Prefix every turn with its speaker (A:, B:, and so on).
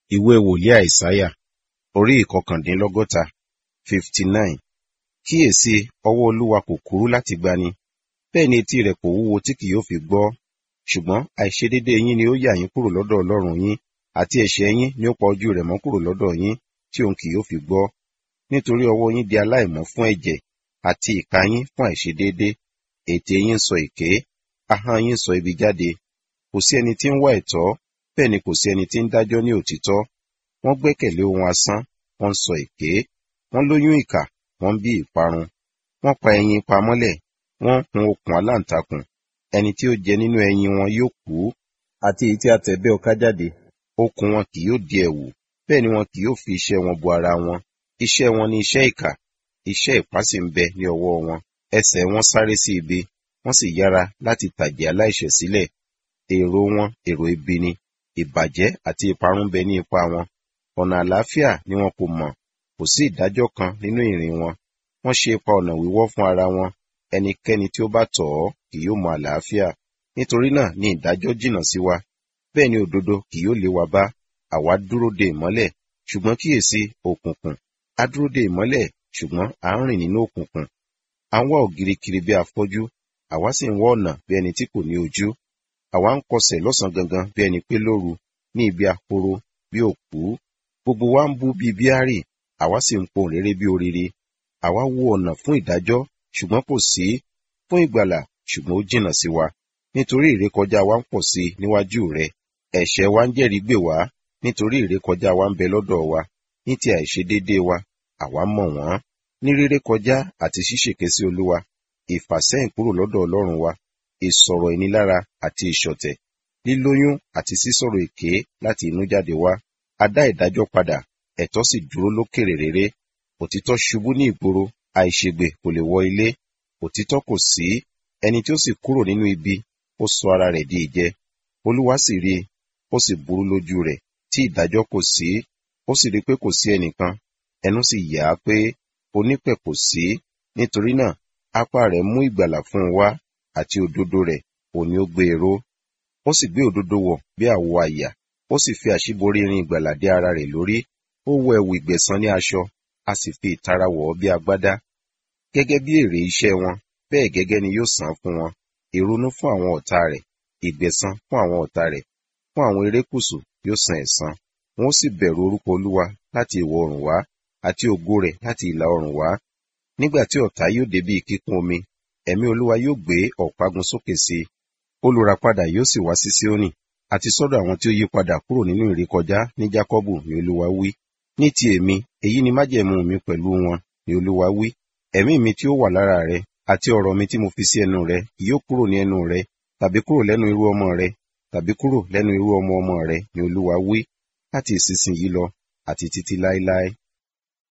A: ìwé wòlíì àìsáyà orí ìkọkàndínlọ́gọ́ta fifty nine kíyèsí ọwọ́ olúwa kò kúrú láti gbani bẹ́ẹ̀ ni etí rẹ̀ kò wúwo tí kì yóò fi gbọ́ ṣùgbọ́n àìṣedédé yín ni ó yà yín kúrò lọ́dọ̀ ọlọ́run yín àti ẹ̀ṣẹ̀ yín ni ó pa ojú rẹ̀ mọ́ kúrò lọ́dọ̀ yín tí òun kì yóò fi gbọ́ nítorí ọwọ́ yín di aláìmọ́ fún ẹ̀jẹ̀ àti ìka yín fún àìṣedédé ètè yín sọ èké ahọ́n yín sọ ibi jáde kò sí ẹni tí ń wá ẹ̀tọ́ bẹ́ẹ̀ ni kò sí ẹni tí ń dájọ́ ní òtítọ́ wọ́n gbẹ́kẹ̀lé ohun asán wọ́n ń sọ èké wọ́n lóyún ìkà wọ́n ń bí ìparun wọ́n pa ẹyin pamọ́lẹ̀ wọ́n hun okùn aláǹtakùn ẹni tí ó jẹ nínú ẹyin wọn yóò kú àti èyí tí a tẹ̀ bẹ́ ọká jáde okùn wọn kì yóò di ẹ̀wù bẹ́ẹ̀ ni wọn kì yóò fi iṣẹ́ wọn bo ara wọn iṣẹ́ wọn ni iṣẹ́ ìkà iṣẹ́ ipá sì ń bẹ ní ọwọ́ wọn ẹsẹ̀ wọn sáré sí ibi wọ́n sì yára láti tàjẹ̀ aláìṣẹ̀ sílẹ̀ èrò wọn èrò ibi ni ìbàjẹ́ àti ìparun bẹ ní ipa wọn ọ̀nà àlàáfíà ni wọn kò mọ̀ kò sí ìdájọ́ kan nínú ìrìn wọn wọ́n ṣe ipa ọ̀nà wíwọ́ fún ara wọn ẹnikẹ́ni tí ó bá tọ̀ ọ́ kì yóò mọ àlàáfíà nítorí náà ni ìdájọ́ jìnnà sí wa bẹ́ẹ̀ ni òdodo kì yóò lé wa bá àwa dúró de ìmọ́lẹ̀ ṣùgbọ́n kíyèsí òkùnkùn a dúró de ìmọ́lẹ̀ ṣùgbọ́n à ń rìn nínú òkùnkùn à ń wá ògiri kiri bí afọ́jú àwa sì ń wá ọ̀nà bí ẹni tí kò ní ojú àwa ń kọsẹ̀ lọ́sàn gangan bí ẹni pé lóru ní ibi ahoro bí òkú gbogbo wa ń bú bí bíárì àwa sì ń pohùn réré bí orire àwa wo ọ̀nà fún ìdájọ́ ṣùgbọ́n kò sí fún ìgbàlà ṣùgbọ́n ó jìnnà sí wa nítorí ìrékọjá wa ń pọ̀ sí i níwájú rẹ ẹ̀ṣẹ̀ wa ń jẹ́rìí gbè wá nítorí ìrékọjá wa ń bẹ lọ́dọ̀ wa ní ti àìṣedéédéé wa àwa mọ̀ wọ́n ní réré kọjá àti ṣíṣèké sí olúwa ìfàsẹ́yìn kúrò lọ́dọ̀ ọlọ́run wa ìsọ̀rọ̀ ìnilára àti ìṣọ̀tẹ̀ lílóyún àti sísọ̀rọ̀ èké láti inú jáde wá a dá ìdájọ́ padà ẹ̀tọ́ sì dúró lókèrè réré òtítọ́ ṣubú ní ìgboro àìṣègbè kò lè wọ ilé òtítọ́ kò sí ẹni tí ó sì kúrò nínú ibi ó sọ ara rẹ̀ di ìjẹ olúwa sì rí i ó sì burú lójú rẹ̀ tí ìdájọ́ kò sí ó sì rí i pé kò sí ẹnìkan ẹnu sì yà á pé onípẹ̀ kò sí nítorí náà apá rẹ̀ mú ìgbàlà fún un wá àti òdodo rẹ̀ òní ó gbé e ró ó sì gbé òdodo wọ̀ bí àwọ àyà ó sì fi àṣíborí irin ìgbàlà dé ara rẹ̀ lórí ó wọ ẹ̀wù ìgbẹ̀san ní aṣọ a sì fi ìtara wọ̀ ọ́ bí agbádá gẹ́gẹ́ bí èrè iṣẹ́ wọn bẹ́ẹ̀ gẹ́gẹ́ ni yóò san fún wọn ìrunú fún àwọn ọ̀tá rẹ̀ ìgbẹ̀san fún àwọn ọ̀tá rẹ̀ fún àwọn erékùṣù yóò san ẹ̀san wọn ó sì bẹ̀rù orúkọ olúwa láti ìwọ̀ oòrùn wá àti ògo rẹ̀ láti ìlà oòrùn wá nígbà tí ọ̀tá yóò dé bí kíkún omi ẹ̀mí olúwa yóò gbé ọ̀págun sókè sí i olùràpadà yóò sì wá sí síónì àti sọ́dọ̀ àwọn tí ó yí padà kúrò nínú ìrékọjá ní jákọ́bù ni olúwa wí ní ti èmi èyí ni májẹ̀mú mi pẹ̀lú wọn ni olúwa wí ẹ̀mí mi tí ó wà lára rẹ àti ọ̀rọ̀ mi tí mo fi sí ẹnu rẹ yóò kúrò ní ẹnu rẹ tàbí kúrò lẹ́nu irú ọmọ rẹ tàbí kúrò lẹ́nu irú ọmọ ọmọ rẹ ni olúwa wí láti ìsinsìnyí lọ àti títí láéláé